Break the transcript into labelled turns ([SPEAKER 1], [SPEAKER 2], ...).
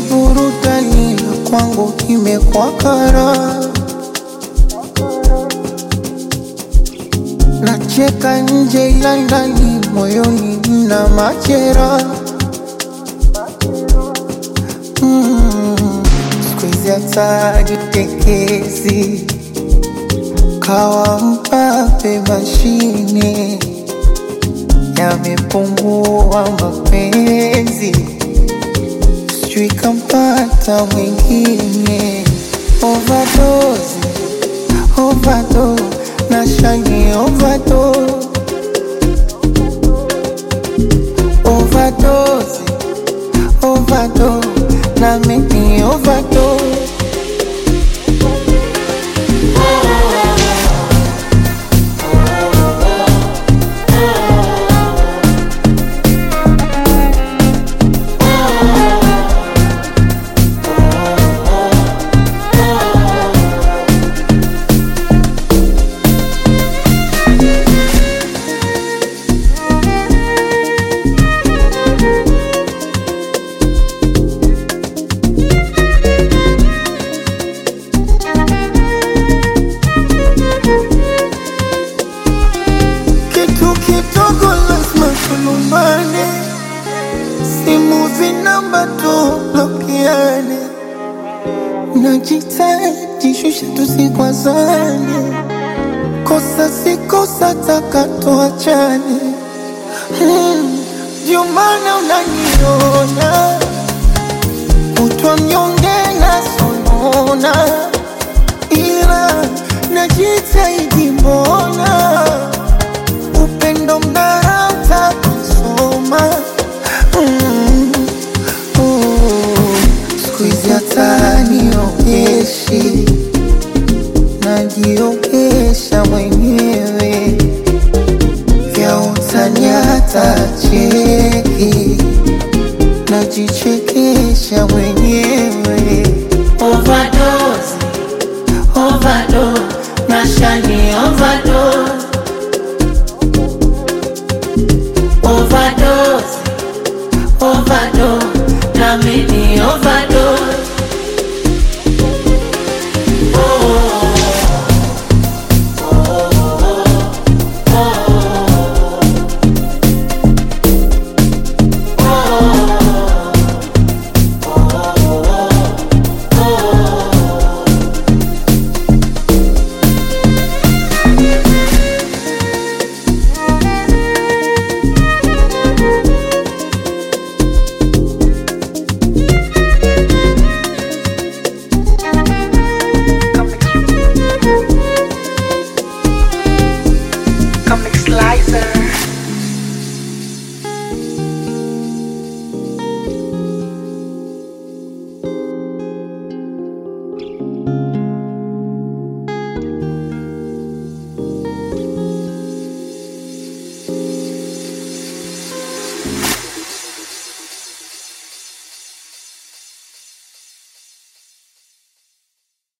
[SPEAKER 1] burudani na kwangu imekuwa kara. Nacheka nje ila ndani moyoni mna machera. Mm, siku hizi hata jitekezi kawa mpape mashine yamepungua mapenzi, sijui kampata mwingine. Overdose, overdose, na shani overdose, overdose, overdose, na mimi overdose. Kitu kidogo lazima tulumbane, simu zinamba tublokiane, najitahidi shusha tusikwazane, kosa si kosa, taka tuachane. Hmm, Ndio maana unaniona kutwa mnyonge na sonona, ila najitahidi mbona upendo mnarata kusoma mm. oh. siku hizi hata niogeshi najiogesha mwenyewe vya utani hata cheki najichekesha mwenyewe
[SPEAKER 2] Overdose, overdose, nashani overdose. Overdose, overdose, na mimi overdose.
[SPEAKER 3] Comic Slicer.